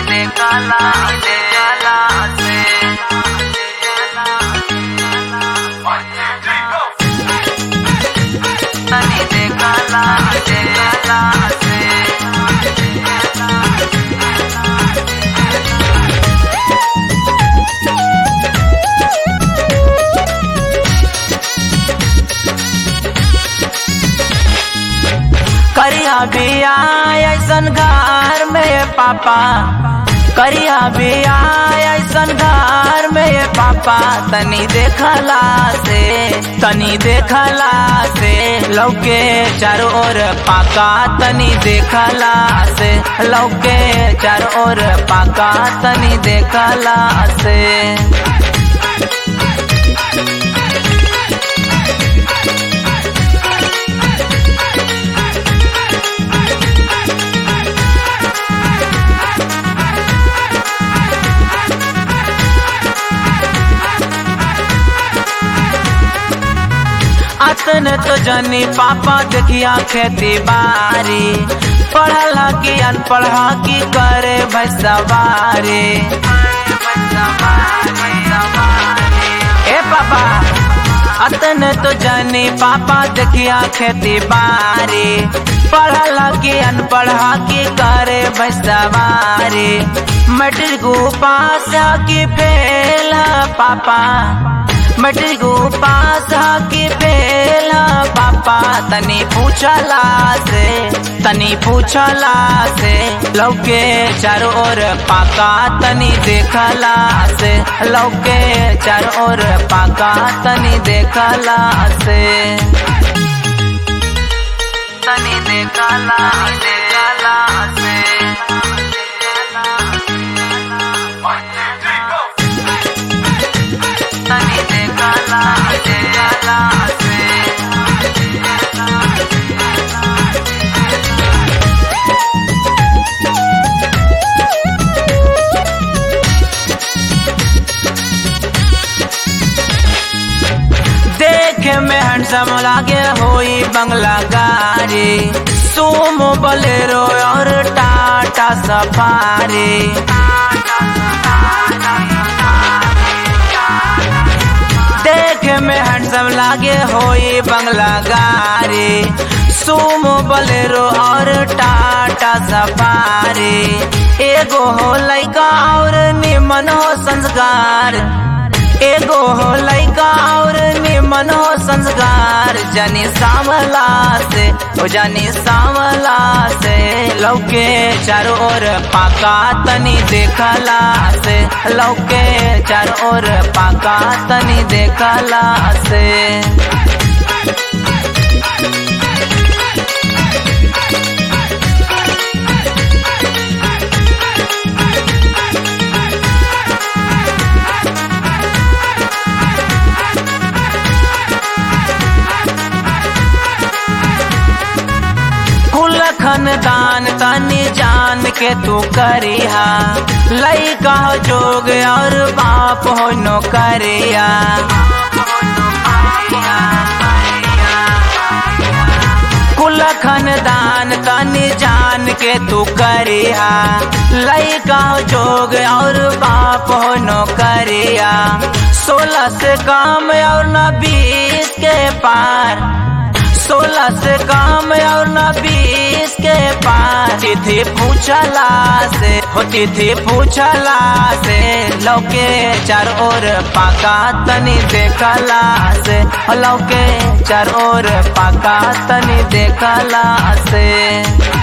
देखला देखला से तनी देखला देखला से करिया बिया ऐसन घर में पापा करिया बिया ऐसन घर में पापा तनी देखला से तनी देखला से लौके चारों ओर पाका तनी देखला से लौके चारों ओर पाका तनी देखला से अतन तो जनी पापा देखिया खेती बारी पढ़ला की अनपढ़ा की करे भैसवारी ए पापा अतन तो जनी पापा देखिया खेती बारी पढ़ला की अनपढ़ा की करे भैसवारी मैट्रिक पास की फेल पापा मैट्रिक पास की फेल पापा तनी पूछला से तनी पूछला से लौके चारों ओर पाका तनी देखला से लौके चारों ओर पाका तनी देखला से तनी देखला देखला से तनी देखला देखला से देखे में हैंडसम लागे होई बंगला गाड़ी सुमो बलेरो और टाटा सफारी देखे में हैंडसम लागे होई बंगला गाड़ी सुमो बलेरो और टाटा सफारी एगो हो लैका और निमन हो संस्कार एगो हो लैका और निमन हो संस्कार जानी सावला से ओ जानी सावला से लौके चारों ओर पाका तनी देखला से लौके चारों ओर पाका तनी देखला से कुल खानदान तनी जान के तू करिहा लैका हो जोग और बाप हो नो करिया कुल खानदान तनी जान के तू करिहा लैका हो जोग और बाप हो नो करिया सोलह से काम और न बीस के पार सोलह से काम और न बीस के पार तिथि पूछला से हो तिथि पूछला से लौके चार ओर पाका तनी देखला से हो लौके चार ओर पाका तनी देखला से